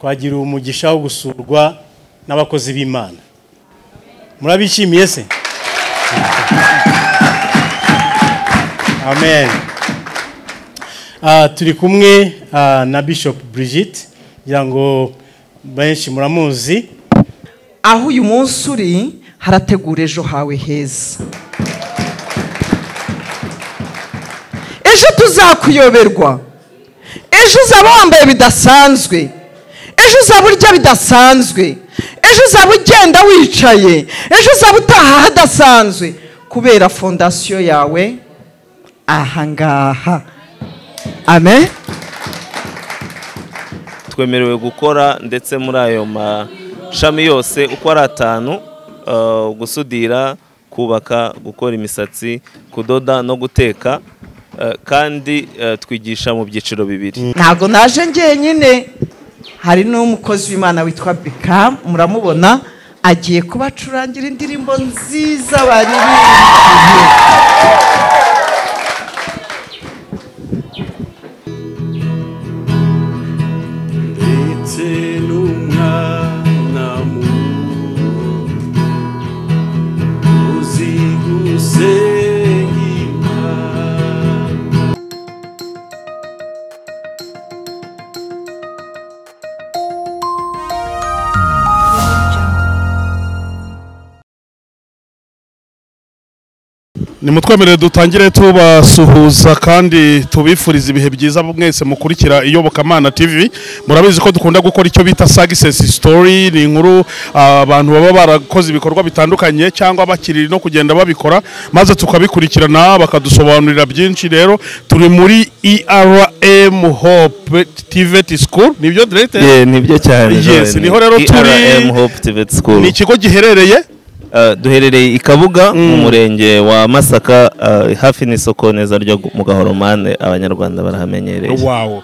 twagiriwe umugisha wo gusurwa n'abakozi b'imana murabishimiye se amen Ah, turi kumwe ah, na bishop brigitte ngira ngo benshi muramuzi aho uyu munsi uri harategura ejo hawe heza ejo tuzakuyoberwa ejo uzaba wambaye bidasanzwe ejo uzaba urya bidasanzwe ejo uzaba ugenda wicaye ejo uzaba utaha hadasanzwe kubera fondasiyo yawe ahangaha amen twemerewe gukora ndetse muri ayo mashami yose uko ari atanu eh, gusudira kubaka gukora imisatsi kudoda no guteka eh, kandi eh, twigisha mu byiciro bibiri ntabwo naje ngenyine hari n'umukozi w'imana witwa bikamu muramubona agiye kubacurangira indirimbo nziza baririmbiye ndetse n'umwana muto uzi gusenga Imana nimutwemerere dutangire tubasuhuza kandi tubifuriza ibihe byiza mwese mukurikira iyobokamana tv murabizi ko dukunda gukora icyo bita sagisesi sitori ni inkuru ah, abantu baba barakoze ibikorwa bitandukanye cyangwa bakiri no kugenda babikora maze tukabikurikirana bakadusobanurira byinshi rero turi muri erm hope tiveti sikuru nibyo direte nibyo cyane Yes, Joel. niho rero turi. ERM Hope ni ikigo giherereye duherereye i kabuga mu murenge wa masaka eh, hafi n'isoko neza ryo mu gahoromane abanyarwanda barahamenyereye wawo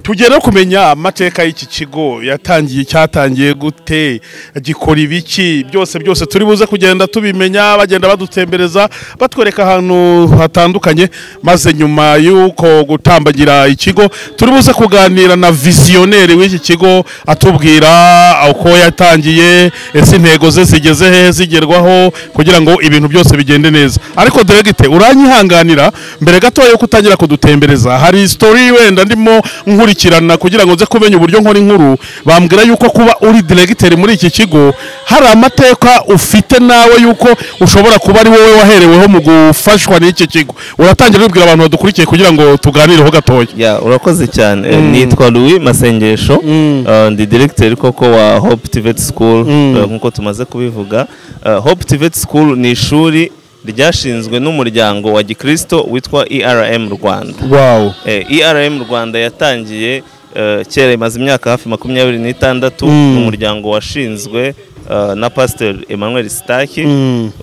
tugere kumenya amateka y'iki kigo yatangiye cyatangiye gute gikora ibiki byose byose turi buze kugenda tubimenya bagenda badutembereza batwereka ahantu hatandukanye maze nyuma y'uko gutambagira ikigo turi buze kuganira na visiyoneri w'iki kigo atubwira uko yatangiye ese intego ze zigeze he zigerwaho kugira ngo ibintu byose bigende neza ariko delegite uranyihanganira mbere gatoya yuko utangira kudutembereza hari sitori wenda ndimo nkurikirana kugira ngo nze kumenya uburyo nkora inkuru bambwira yuko kuba uri delegiteri muri iki kigo hari amateka ufite nawe yuko ushobora kuba ari wowe wahereweho mu gufashwa n'iki kigo uratangira ubwira abantu badukurikiye kugira ngo tuganireho gatoya ya urakoze cyane Eh, nitwa louis masengesho Eh, ndi diregiteri koko wa hope tivet school eh, nk'uko tumaze kubivuga Eh, hope tivet school ni ishuri ryashinzwe n'umuryango wa gikristo witwa erm rwanda wawo Eh, erm rwanda yatangiye eh, kera imaze imyaka hafi makumyabiri n'itandatu ni umuryango washinzwe eh, na pasiteri emmanuel sitaki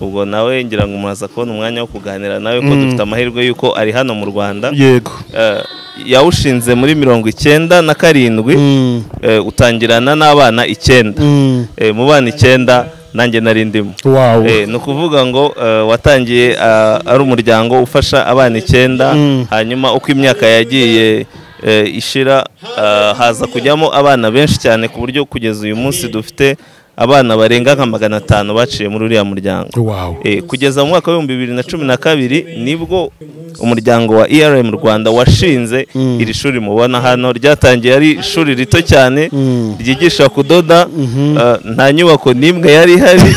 ubwo nawe ngira ngo muraza kubona umwanya wo kuganira nawe ko dufite amahirwe y'uko ari hano mu rwanda yego Eh, yawushinze muri mirongo icyenda na karindwi eh, utangirana n'abana icyenda Eh, mu bana icyenda nanjye nari ndimo wawo Eh, ni ukuvuga ngo eh, watangiye ah, ari umuryango ufasha abana icyenda hanyuma uko imyaka yagiye eh, ishira ah, haza kujyamo abana benshi cyane ku buryo kugeza uyu munsi dufite abana barenga nka magana atanu baciye muri uriya muryango wawo Eh, kugeza mu mwaka w'ibihumbi bibiri na cumi na kabiri nibwo umuryango wa erm rwanda washinze iri shuri mubona hano ryatangiye ari ishuri rito cyane ryigisha kudoda eh, nta nyubako n'imwe yari ihari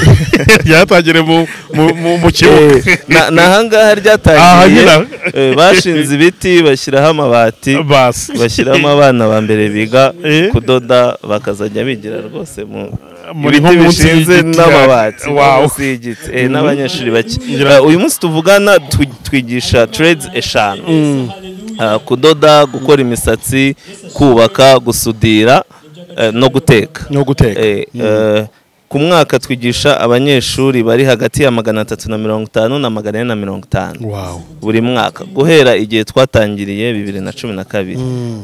ryatangire mu- mu- mu- mu Eh, kibuga na- ni ahangaha Aha ryatangiye nyina. Eh, bashinze ibiti bashyiraho amabati basi bashyiramo abana ba mbere biga Eh. kudoda bakazajya bigira rwose mu Muri ibiti nko munsi bishinze y'igiti. n'amabati Wow. munsi y'igiti. Eh, n'abanyeshuri bake Eh, uyu munsi tuvugana twi- twigisha trades eshanu Ah, kudoda gukora imisatsi kubaka gusudira eh, no guteka no guteka Eh, eh, ku mwaka twigisha abanyeshuri bari hagati ya magana atatu na mirongo itanu na magana ane na mirongo itanu wawo buri mwaka guhera igihe twatangiriye bibiri na cumi na kabiri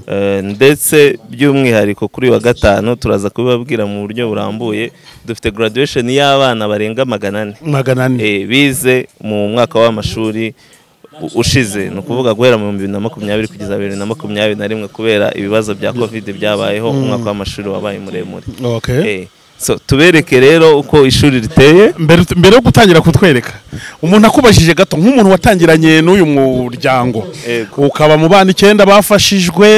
Eh, ndetse by'umwihariko kuri wa gatanu turaza kubibabwira mu buryo burambuye dufite graduation y'abana barenga magana ane magana ane Eh, bize mu mwaka w'amashuri u- ushize ni ukuvuga guhera mu bihumbi bibiri na makumyabiri kugeza bibiri na makumyabiri na rimwe kubera ibibazo bya covid byabayeho umwaka w'amashuri wabaye muremure Okay. Eh, so tubereke rero uko ishuri riteye mbere mbere yo gutangira kutwereka umuntu akubajije gato nk'umuntu watangiranye n'uyu muryango Yego. ukaba mu bana icyenda bafashijwe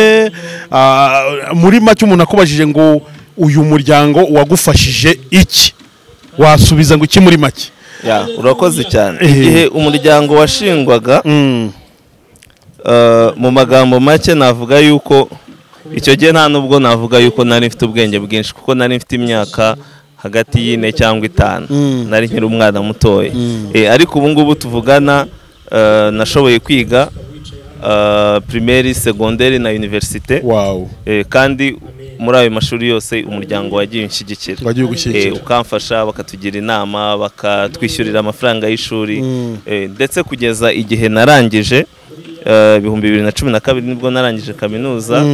ah, muri make umuntu akubajije ngo uyu muryango wagufashije iki wasubiza ngo iki muri make Ya, urakoze cyane Eh. igihe umuryango washingwaga eh, mu magambo make navuga yuko icyo gihe nta nubwo navuga yuko nari mfite ubwenge bwinshi kuko nari mfite imyaka hagati y'ine cyangwa itanu nari nkiri umwana mutoya Eh, ariko ubu ngubu tuvugana eh, nashoboye kwiga eh, primaire segonderi na universite wawu Eh, kandi muri ayo mashuri yose umuryango wagiye unshyigikira Wagiye ugushyigikira. Eh, ukamfasha bakatugira inama bakatwishyurira amafaranga y'ishuri Eh, ndetse kugeza igihe narangije eh, ibihumbi bibiri na cumi na kabiri nibwo narangije kaminuza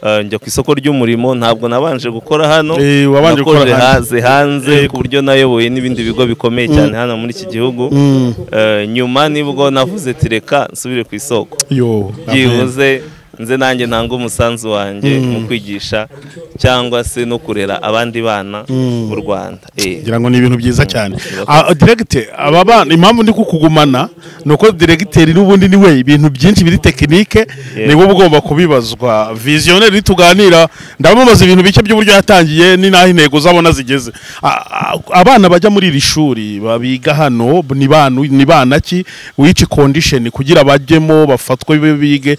eh, njya ku isoko ry'umurimo ntabwo nabanje gukora hano Eh, wabanje gukora nakoreye hanze. hanze hanze ku buryo nayoboye n'ibindi bigo bikomeye cyane hano muri iki gihugu Eh, nyuma nibwo navuze ati reka nsubire ku isoko yo byibuze nze nanjye ntanga umusanzu wanjye mu kwigisha cyangwa se no kurera abandi bana mu Rwanda Eh, ngira ngo ni ibintu byiza cyane Urakoze. Ah, diregite aba bana impamvu ndi kukugumana ni uko diregiteri n'ubundi ni we ibintu byinshi biri tekinike ni wowe ugomba kubibazwa viziyoneri uri tuganira ndamubaza ibintu bike by'uburyo yatangiye ni n'aho intego zabona zigeze Ah, ah, abana bajya muri iri shuri biga hano ni bana ni bana ki wici kondisheni kugira bajyemo bafatwe be bige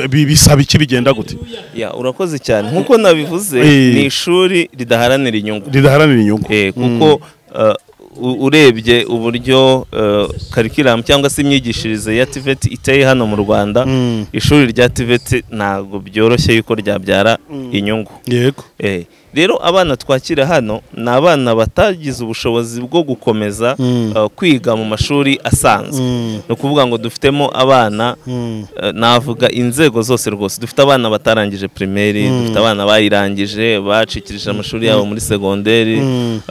bi- bisaba iki bigenda gute ya urakoze cyane nk'uko nabivuze Eh. ni ishuri ridaharanira inyungu ridaharanira inyungu Eh, kuko eh, u- urebye uburyo eh, karikiramu cyangwa se imyigishirize ya tiveti iteye hano mu rwanda ishuri rya tiveti ntabwo byoroshye yuko ryabyara inyungu yego Eh, rero abana twakira hano ni abana batagize ubushobozi bwo gukomeza eh, kwiga mu mashuri asanzwe ni ukuvuga ngo dufitemo abana eh, navuga inzego zose rwose dufite abana batarangije primaire dufite abana bayirangije bacikirije amashuri yabo muri segonderi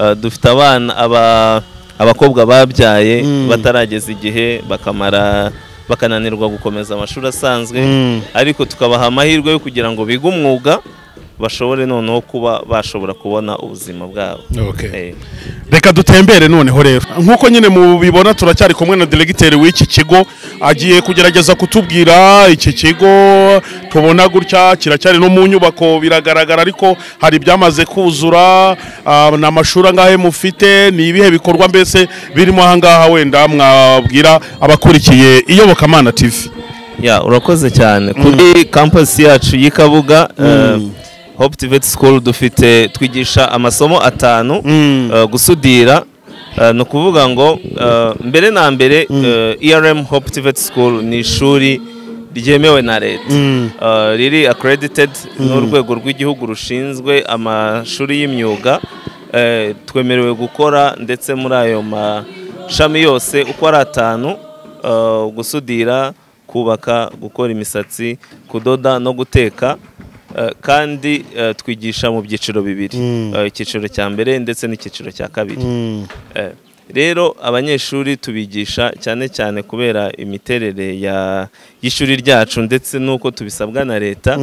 eh, dufite abana aba- abakobwa babyaye batarageza igihe bakamara bakananirwa gukomeza amashuri asanzwe ariko tukabaha amahirwe yo kugira ngo bige umwuga bashobore noneho kuba bashobora kubona ubuzima bwabo Okay. Eh, reka dutembere noneho rero nk'uko nyine mubibona turacyari kumwe na diregiteri w'iki kigo agiye kugerageza kutubwira iki kigo tubona gutya kiracyari no mu nyubako biragaragara ariko hari ibyamaze kuzura ah, ni amashuri angahe mufite ni ibihe bikorwa mbese birimo ahangaha wenda mwabwira abakurikiye iyobokamana tv ya urakoze cyane kuri campus yacu y'i Kabuga eh, Hope Tivet School dufite twigisha amasomo atanu eh, gusudira eh, ni ukuvuga ngo eh, mbere na mbere eh, ERM Hope Tivet School ni ishuri ryemewe na leta Eh, riri accredited n'urwego rw'igihugu rushinzwe amashuri y'imyuga Eh, twemerewe gukora ndetse muri ayo mashami yose uko ari atanu Uh, gusudira kubaka gukora imisatsi kudoda no guteka Uh, kandi uh, twigisha mu byiciro bibiri Uh, icyiciro cya mbere ndetse n'icyiciro cya kabiri Eh, rero abanyeshuri tubigisha cyane cyane kubera imiterere ya- y'ishuri ryacu ndetse n'uko tubisabwa na leta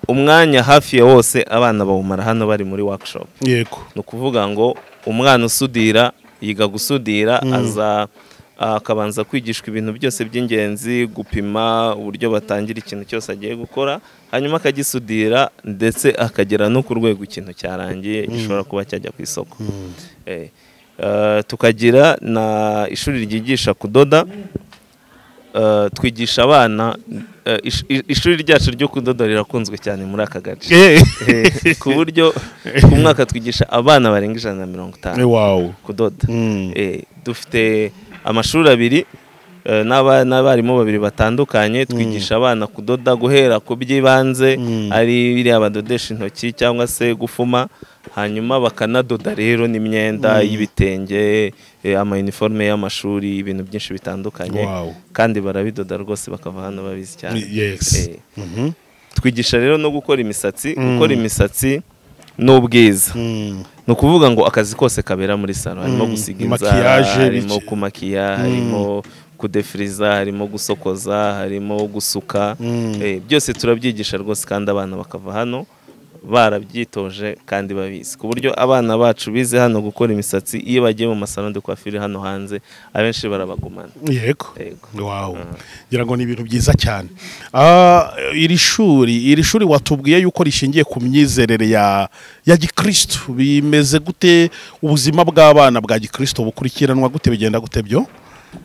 umwanya hafi ya wose abana bawumara hano bari muri workshop yego ni ukuvuga ngo umwana usudira yiga gusudira aza akabanza kwigishwa ibintu byose by'ingenzi gupima uburyo batangira ikintu cyose agiye gukora hanyuma akagisudira ndetse akagera no ku rwego ikintu cyarangiye gishobora kuba cyajya ku isoko Eh, eh, tukagira na ishuri ryigisha kudoda eh, twigisha abana eh, ish- ishuri ryacu ryo kudoda rirakunzwe cyane muri aka gace Eh, Eh, ku buryo ku mwaka twigisha abana barenga ijana na mirongo itanu wow kudoda Eh, dufite amashuri abiri eh, n'aba- n'abarimu babiri batandukanye twigisha abana kudoda guhera ku by'ibanze ari biriya badodesha intoki cyangwa se gufuma hanyuma bakanadoda rero n'imyenda y'ibitenge eh, amayuniforume y'amashuri ibintu byinshi bitandukanye Wow. kandi barabidoda rwose bakava hano babizi cyane Yes. Eh, twigisha rero no gukora imisatsi gukora imisatsi ni ubwiza ni ukuvuga ngo akazi kose kabera muri salo harimo gusiga inzara Maquillage, harimo biki. kumakiya harimo kudefiriza harimo gusokoza harimo gusuka eh, byose turabyigisha rwose kandi abana bakava hano barabyitoje kandi babizi ku buryo abana bacu bize hano gukora imisatsi iyo bagiye mu masaro de coiffure hano hanze abenshi barabagumana yego Yego. wawu ngira ngo ni ibintu byiza cyane Ah, iri shuri iri shuri watubwiye yuko rishingiye ku myizerere ya ya gikirisitu bimeze gute ubuzima bw'abana bwa gikirisitu bukurikiranwa gute bigenda gute byo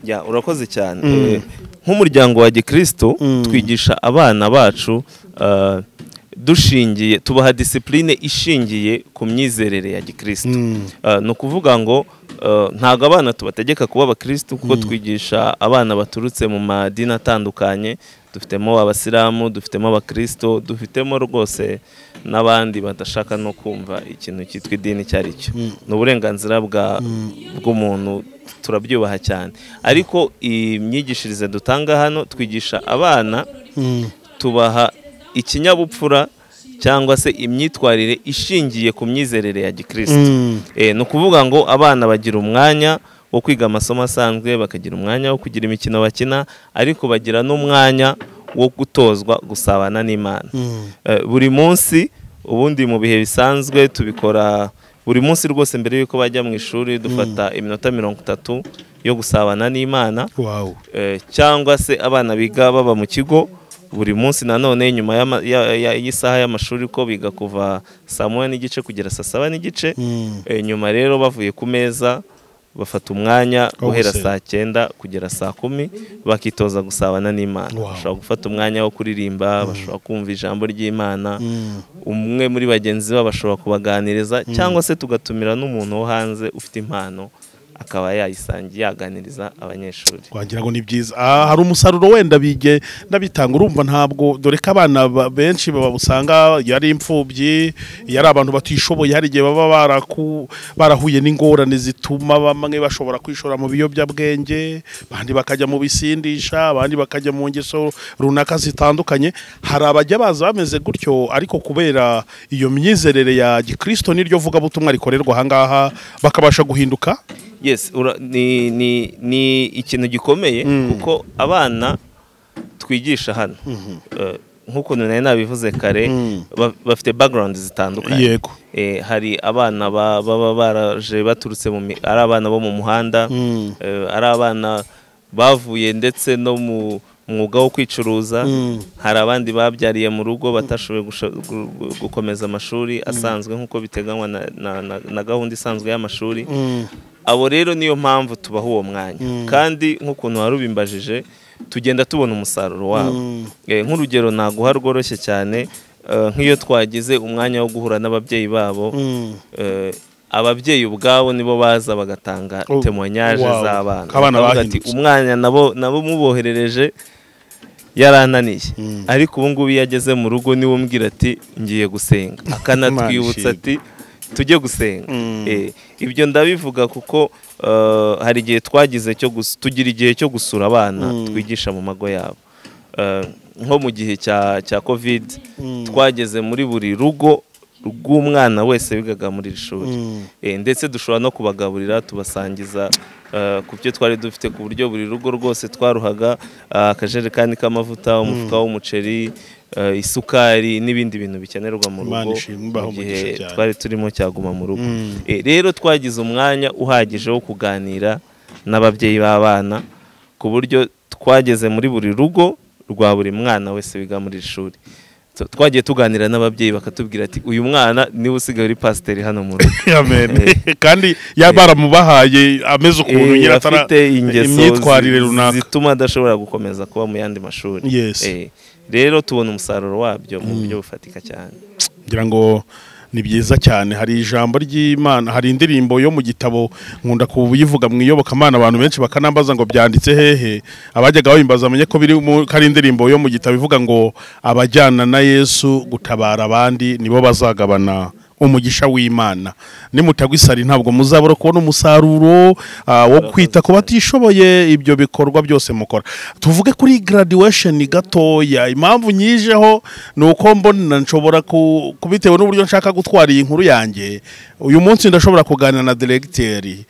Ya, urakoze cyane Eh, nk'umuryango wa gikristo twigisha abana bacu eh, dushingiye tubaha disipurine ishingiye ku myizerere ya gikristo Eh, ni ukuvuga ngo eh, ntabwo abana tubategeka kuba abakristo kuko twigisha abana baturutse mu madini atandukanye dufitemo abasilamu dufitemo abakristo dufitemo rwose n'abandi badashaka no kumva ikintu cyitwa idini icyo ari cyo ni uburenganzira bwa- bw'umuntu turabyubaha cyane ariko imyigishirize dutanga hano twigisha abana tubaha ikinyabupfura cyangwa se imyitwarire ishingiye ku myizerere ya gikristo Eh, ni ukuvuga ngo abana bagira umwanya wo kwiga amasomo asanzwe bakagira umwanya wo kugira imikino bakina ariko bagira n'umwanya wo gutozwa gusabana n'imana Eh, buri munsi ubundi mu bihe bisanzwe tubikora buri munsi rwose mbere y'uko bajya mu ishuri dufata iminota mirongo itatu yo gusabana n'imana wawu Eh, cyangwa se abana biga baba mu kigo buri munsi nanone nyuma y'ama- ya- ya- y'isaha y'amashuri ko biga kuva saa moya n'igice kugera saa saba n'igice Eh, nyuma rero bavuye ku meza bafata umwanya Wo guhera gusenga. saa cyenda kugera saa kumi bakitoza gusabana n'imana Wow. bashobora gufata umwanya wo kuririmba bashobora kumva ijambo ry'imana umwe muri bagenzi babo bashobora kubaganiriza cyangwa se tugatumira n'umuntu wo hanze ufite impano akaba yayisangiye yaganiriza abanyeshuri wagira ngo ni byiza Ah, hari umusaruro wenda bige ndabitanga urumva ntabwo dore ko abana ba- benshi babusanga iyo ari imfubyi iyo ari abantu batishoboye hari igihe baba baraku- barahuye n'ingorane zituma bamwe bashobora kwishora mu biyobyabwenge abandi bakajya mu bisindisha abandi bakajya mu ngeso runaka zitandukanye hari abajya baza bameze gutyo ariko kubera iyo myizerere ya gikristo n'iryo vugabutumwa rikorerwa ahangaha bakabasha guhinduka yes ura, ni, ni, ni ikintu gikomeye kuko abana twigisha hano Eh, nk'ukuntu nari nabivuze kare ba- bafite background zitandukanye Yego. Eh, hari abana ba- baba baraje baturutse mu mi- ari abana bo mu muhanda eh, ari abana bavuye ndetse no mu mwuga wo kwicuruza hari abandi babyariye mu rugo batashoboye gusho- gu- gu- gukomeza amashuri asanzwe nk'uko biteganywa na, na, na, na gahunda isanzwe y'amashuri abo rero niyo mpamvu tubaha uwo mwanya kandi nk'ukuntu wari ubimbajije tugenda tubona umusaruro wabo Eh, nk'urugero naguha rworoshye cyane eh, nk'iyo twagize umwanya wo guhura n'ababyeyi babo eh, ababyeyi ubwabo nibo baza bagatanga Oh, temoyanyaje wow. z'abana Abana Bakavuga ati, bahindutse. umwanya nabo nabo muboherereje yarananiye ariko ubu ngubu iyo ageze mu rugo niwe umbwira ati ngiye gusenga akanatwibutsa ishimwe. ati tujye gusenga Eh, ibyo ndabivuga kuko eh, hari igihe twagize cyo gus- tugira igihe cyo gusura abana twigisha mu mago yabo Eh, nko mu gihe cya cya covid twageze muri buri rugo rw'umwana wese wigaga muri iri shuri Eh, ndetse dushobora no kubagaburira tubasangiza eh, ku byo twari dufite ku buryo buri rugo rwose twaruhaga eh, akajerekani k'amavuta umufuka w'umuceri eh, isukari n'ibindi bintu bikenerwa mu Imana rugo ishimwe, ibahe mu gihe umugisha cyane. twari turimo cyaguma mu rugo Eh, rero twagize umwanya uhagije wo kuganira n'ababyeyi b'abana ku buryo twageze muri buri rugo rwa buri mwana wese wiga muri iri shuri Tu- twagiye tuganira n'ababyeyi bakatubwira ati uyu mwana niwe usigaye uri pasiteri hano mu rugo amen kandi ya baramubahaye ameze ukuntu Eh, nyiratara afite ingeso imyitwarire zi- runaka zituma adashobora gukomeza kuba mu yandi mashuri Yes. Eh, rero tubona umusaruro wabyo mu buryo bufatika cyane ngira ngo ni byiza cyane hari ijambo ry'imana hari indirimbo yo mu gitabo nkunda kuyivuga mu iyobokamana abantu benshi bakanambaza ngo byanditse hehe abajyaga babimbaza bamenye ko biri mu- ko ari indirimbo yo mu gitabo ivuga ngo abajyana na yesu gutabara abandi nibo bazagabana umugisha w'imana nimutagwa isari ntabwo muzabura kubona umusaruro ah, wo kwita ku batishoboye ibyo bikorwa byose mukora tuvuge kuri graduation gatoya impamvu nyijeho ni uko mbona nshobora ku- kubitewe n'uburyo nshaka gutwara iyi nkuru yanjye uyu munsi ndashobora kuganira na diregiteri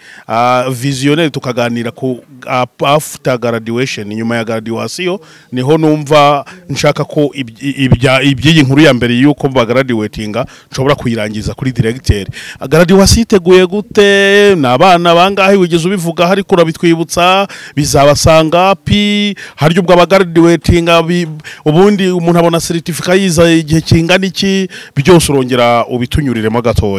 viziyoneri tukaganira ku ah, after graduation nyuma ya graduation niho numva nshaka ko iby- ibya- iby'iyi nkuru ya mbere y'uko bagaradiwetinga nshobora kuyirangiza kuri diregiteri garadiwasi iteguye gute ni abana bangahe wigeze ubivuga ariko urabitwibutsa bizabasanga pi harya ubwo abagaradiwetinga bi- ubundi umuntu abona seritifika yiza igihe kingana iki byose urongera ubitunyuriremo gatoya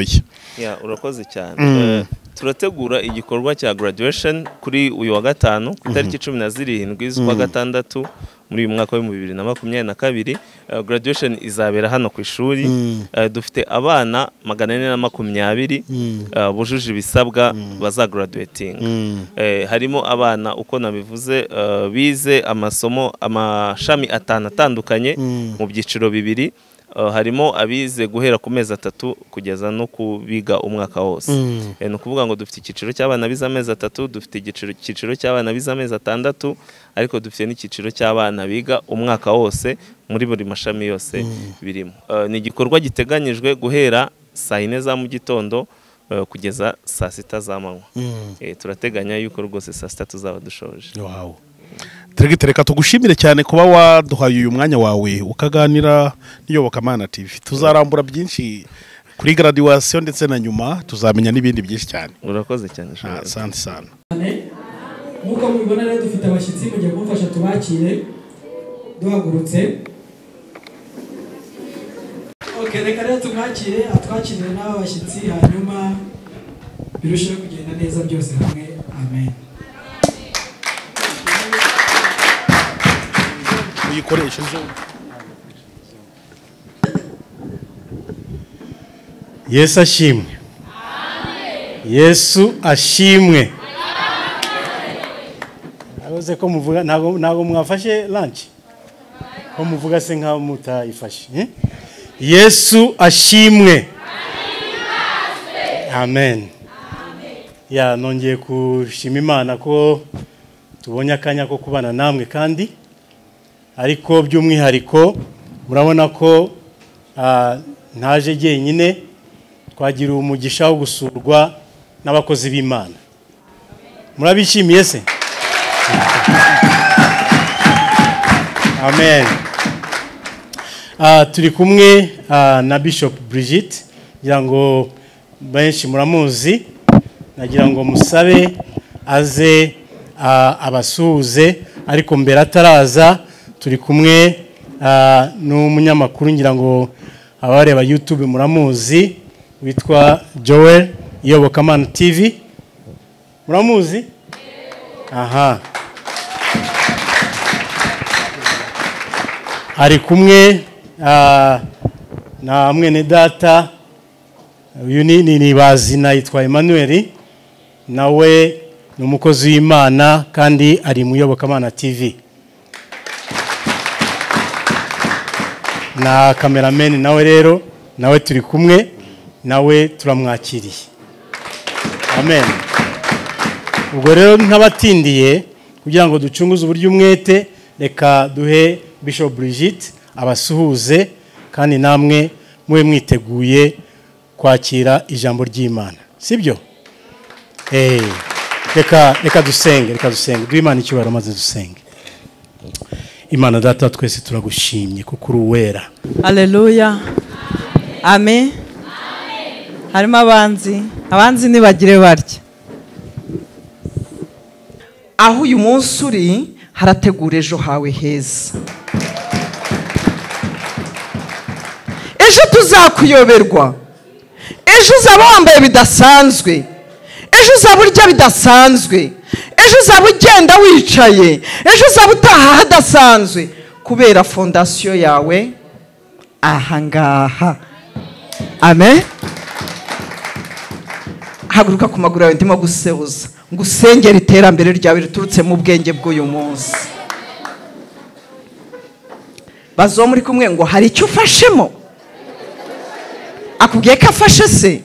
Ya, urakoze cyane Eh, turategura igikorwa cya graduation kuri uyu wa gatanu ku itariki cumi na zirindwi z'ukwa gatandatu muri uyu mwaka w'ibihumbi bibiri na makumyabiri na kabiri Eh, graduation izabera hano ku ishuri Eh, dufite abana magana ane na makumyabiri eh, bujuje ibisabwa bazagaraduwetinga Eh, harimo abana uko nabivuze eh, bize amasomo amashami atanu atandukanye mu byiciro bibiri Uh, harimo abize guhera ku mezi atatu kugeza no ku biga umwaka wose Eh, ni ukuvuga ngo dufite icyiciro cy'abana bize amezi atatu dufite igiciro- icyiciro cy'abana bize amezi atandatu ariko dufite n'icyiciro cy'abana biga umwaka wose muri buri mashami yose birimo Eh, ni igikorwa giteganyijwe guhera saa yine za mu gitondo eh, kugeza saa sita za manywa Eh, turateganya yuko rwose saa sita tuzaba dushoje wawe diregiteri reka tugushimire cyane kuba waduhaye uyu mwanya wawe ukaganira n'iyobokamana tv tuzarambura byinshi kuri graduation ndetse na nyuma tuzamenya n'ibindi byinshi cyane urakoze cyane Ah, Shomeri. asante sana nk'uko mubibona rero dufite abashyitsi mujye kumfasha tubakire duhagurutse ok reka rero tumwakire atwakirire n'aba bashyitsi hanyuma birusheho kugenda neza byose hamwe amen uyikoresha izo yesu ashimwe yesu ashimwe ntago ko muvuga ntabwo ntabwo mwafashe lanshi ko muvuga se nk'aho mutayifashe eh? yesu ashimwe amen ya nongeye gushima imana ko tubonye akanya ko kubana namwe kandi ariko by'umwihariko murabona ko ah, ntaje jyenyine twagiriwe umugisha wo gusurwa n'abakozi b'imana murabishimiye se amen Ah, turi kumwe ah, na bishop brigitte ngira ngo benshi muramuzi nagira ngo musabe aze ah, abasuhuze ariko mbere ataraza turi kumwe ah, n'umunyamakuru ngira ngo abareba youtube muramuzi witwa joel iyobokamana tv muramuzi aha ari kumwe ah, na mwene data uyu ni ni- ni bazina yitwa Emmanuel nawe ni umukozi w'imana kandi ari mu iyobokamana tv na kamerameni nawe rero nawe turi kumwe nawe turamwakiriye amen ubwo rero nk'abatindiye kugira ngo ducunguze uburyo umwete reka duhe bishop brigitte abasuhuze kandi namwe mube mwiteguye kwakira ijambo ry'imana sibyo Eh, reka reka dusenge reka dusenge duhe imana icyubahiro maze dusenge imana data twese turagushimye kuko uri uwera aleluya ame harimo abanzi abanzi ntibagire barya aho uyu munsi uri harategura ejo hawe heza ejo tuzakuyoberwa ejo uzaba wambaye bidasanzwe ejo uzaba urya bidasanzwe ejo uzaba ugenda wicaye ejo uzaba utaha hadasanzwe kubera fondasiyo yawe ahangaha amen haguruka ku maguru yawe ndimo gusebuza ngo usengere iterambere ryawe riturutse mu bwenge bw'uyu munsi bazo muri kumwe ngo hari icyo ufashemo akubwiye ko afashe se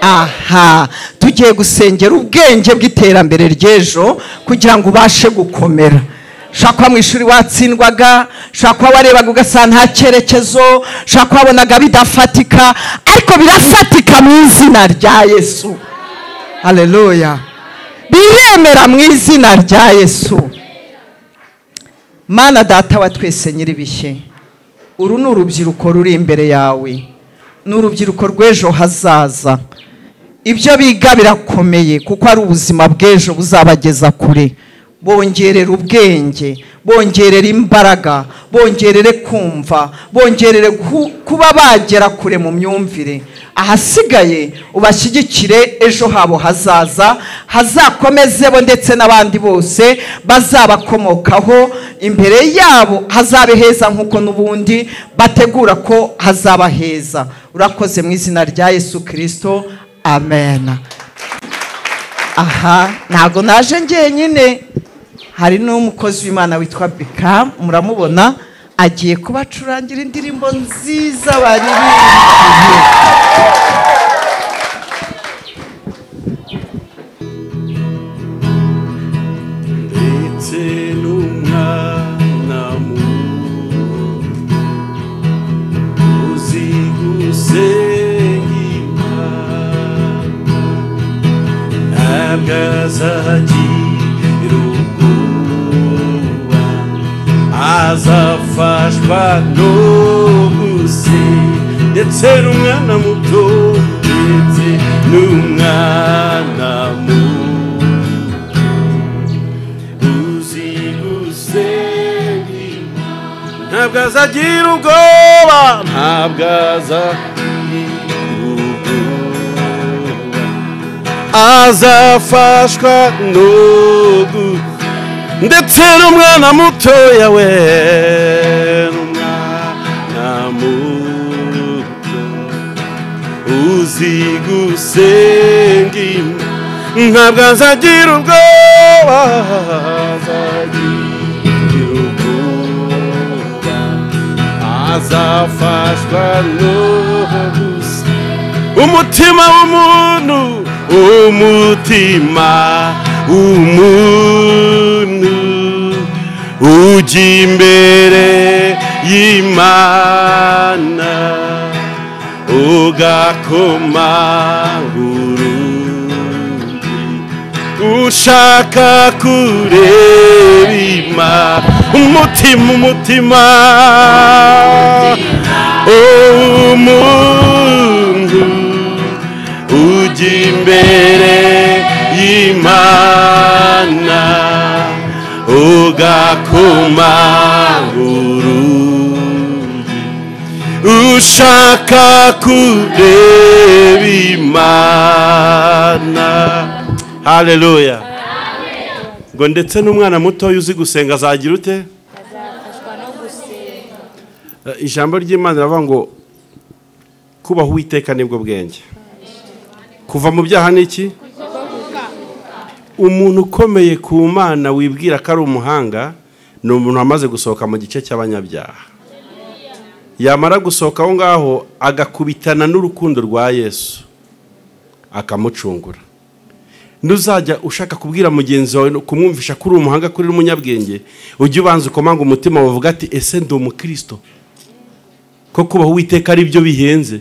aha tugiye gusengera ubwenge bw'iterambere ry'ejo kugira ngo ubashe gukomera ushobora kuba mu ishuri watsindwaga ushobora kuba warebaga ugasanga nta cyerekezo ushobora kuba wabonaga bidafatika ariko birafatika mu izina rya yesu hareruya biremera mu izina rya yesu mana data wa twese nyir'ibihe uru ni urubyiruko ruri imbere yawe ni urubyiruko rw'ejo hazaza ibyo biga birakomeye kuko ari ubuzima bw'ejo buzabageza kure bongerera ubwenge bongerera imbaraga bongerere kumva bongerere ku- kuba bagera kure mu myumvire ahasigaye ubashyigikire ejo habo hazaza hazakomeze bo ndetse n'abandi bose bazabakomokaho imbere yabo hazabe heza nk'uko n'ubundi bategura ko hazaba heza urakoze mu izina rya yesu kirisito amen aha ntabwo naje njyenyine hari n'umukozi w'imana witwa bika muramubona agiye kubacurangira indirimbo nziza baririmbiye ndetse n'umwana muto uzi gusenga imana ntabwo azagira ubwoba azafashwa no gusenga ndetse n'umwana muto ndetse n'umwana muto uzigusengima ntabwo azagira ubwoba ntabwo azagira ubwoba azafashwa n'ubu ndetse n'umwana mutoya we n'umwana muto uzi gusenga imana ntabwo azagira ubwoba azagira ubwoba azafashwa no gusenga umutima w'umuntu umutima w'umuntu ujya imbere y'imana ugakomanguru ushaka kureba ima umutima umutima umuntu ujya imbere y'imana ugakomanguru ushaka kureba imana haleluya ngo ndetse n'umwana mutoya uzi gusenga azagira ute Eh, ijambo ry'imana riravuga ngo kubaha uwiteka nibwo bwenge kuva mu byaha ni iki umuntu ukomeye ku mana wibwira ko ari umuhanga ni umuntu wamaze gusohoka mu gice cy'abanyabyaha yamara gusohoka aho ngaho agakubitana n'urukundo rwa yesu akamucungura ntuzajya ushaka kubwira mugenzi wawe kumwumvisha ko uri umuhanga ko uri umunyabwenge ujye ubanza ukomanga umutima wavuga ati ese ndi umukristo ko kubaho uwiteka ari byo bihenze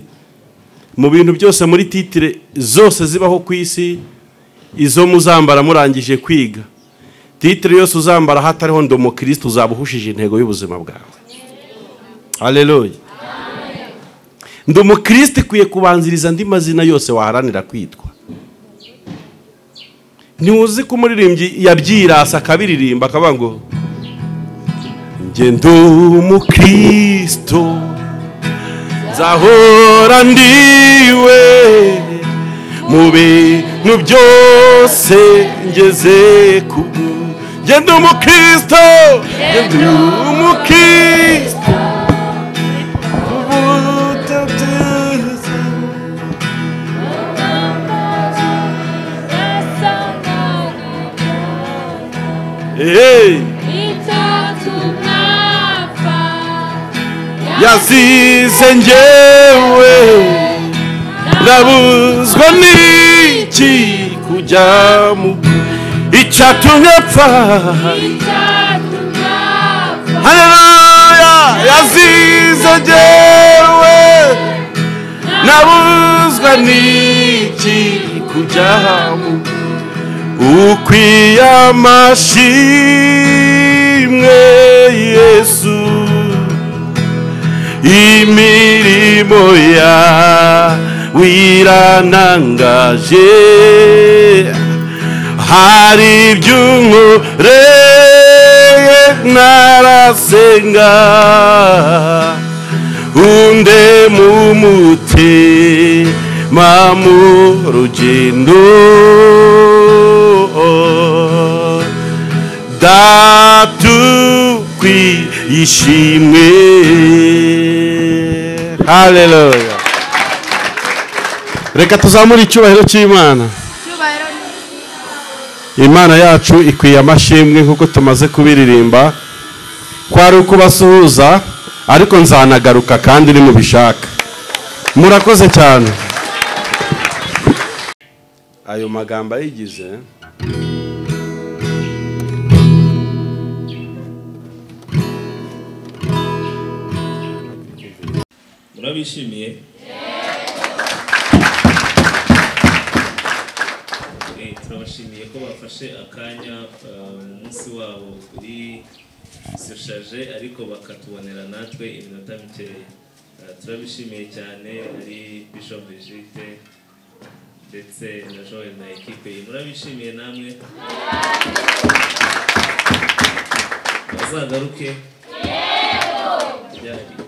mu bintu byose muri titire zose zibaho ku isi izo muzambara murangije kwiga titire yose uzambara hatariho ndi umukristo uzaba uhushije intego y'ubuzima bwawe haleluya ndi umukristo ikwiye kubanziriza andi mazina yose waharanira kwitwa ntiwuzi ko umuririmbyi yabyirasa akabiririmba akavuga ngo njye ndi umukristo nzahora ndiwe mu bintu byose ngeze ku bwu- njye ndi umukristo njye ndi umukristo Hey, yazize ngewe ndabuzwa n'iki kujya mu icyatumye apfa haleluya yazize jyewe ndabuzwa n'iki kujya mu ukwiye amashimwe yesu imirimo ya wiranangaje hari iby'unkoreye narasenga unde mu mutima mu rugendo datukwi ishimwe haleluya reka tuzamure icyubahiro cy'imana imana yacu ikwiye amashimwe nk'uko tumaze kubiririmba kwari ukubasuhuza ariko nzanagaruka kandi nimubishaka murakoze cyane ayo magambo ayigize murabishimiye Eh, turabashimiye ko bafashe akanya eh, mu munsi wabo uri soshaje ariko bakatubonera natwe iminota mikeya Eh, turabishimiye cyane ari bishop Brigitte ndetse na Joel na ekipe ye murabishimiye namwe bazagaruke byari